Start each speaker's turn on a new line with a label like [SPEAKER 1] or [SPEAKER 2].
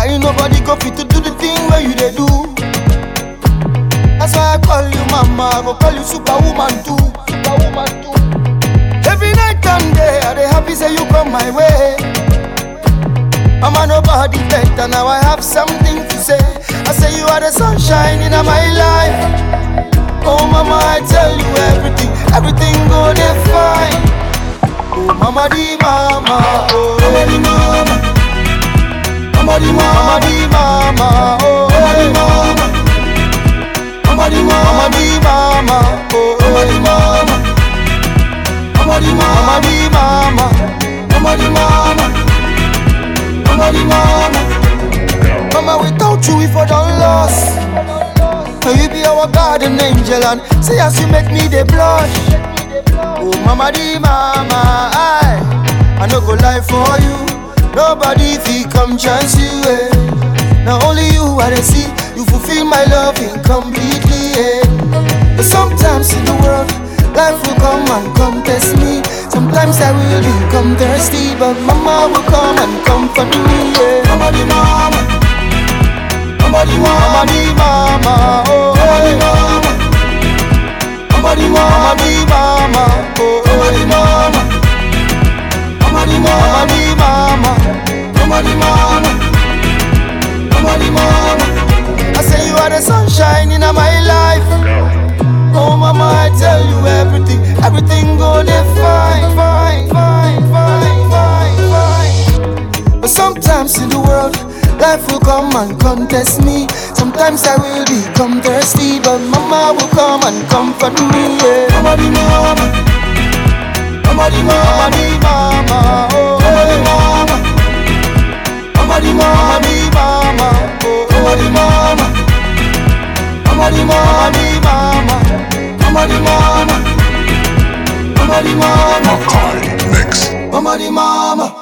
[SPEAKER 1] ain't nobody go fit to do the thing where you they do. That's why I call you mama, I go call you superwoman too. Superwoman too. Every night and day, I dey happy say you come my way. Mama, nobody better, now I have something to say. I say you are the sunshine in my life. Oh mama, I tell you everything, everything go dey fine. Oh mama di mama, oh mama di mama, mama di mama, mama di mama, oh mama di mama, mama di mama, mama di mama, oh mama di mama, mama di mama, mama di mama, mama di mama, mama di mama. Mama, without you, if I don't lost. Now you be our garden angel and say as you make me the blush. Oh mama di mama, I I no go lie for you. Nobody fi come chance you. Eh. Now only you I dey see. You fulfill my love incompletely. Eh. But sometimes in the world, life will come and come test me. Sometimes I will become thirsty, but mama will come and comfort me. Yeah. Mama di mama. Mama di mama, mama di mama, oh mama di mama, mama di mama, mama di mama, oh mama di mama, mama di mama, mama di mama, mama di mama. I say you are the sunshine in my life. Oh mama, I tell you everything, everything go dey fine, fine, fine, fine, fine, fine. But sometimes in the world, life will come and contest me. Sometimes I will become thirsty, but mama will come and comfort me. Yeah. Mama di mama, mama di mama, mama di mama, oh mama di mama, mama di mama, mama di mama, oh mama di mama, mama di mama, mama di mama, mama di mama, mama di mama.
[SPEAKER 2] Makai Mix.
[SPEAKER 1] Mama di mama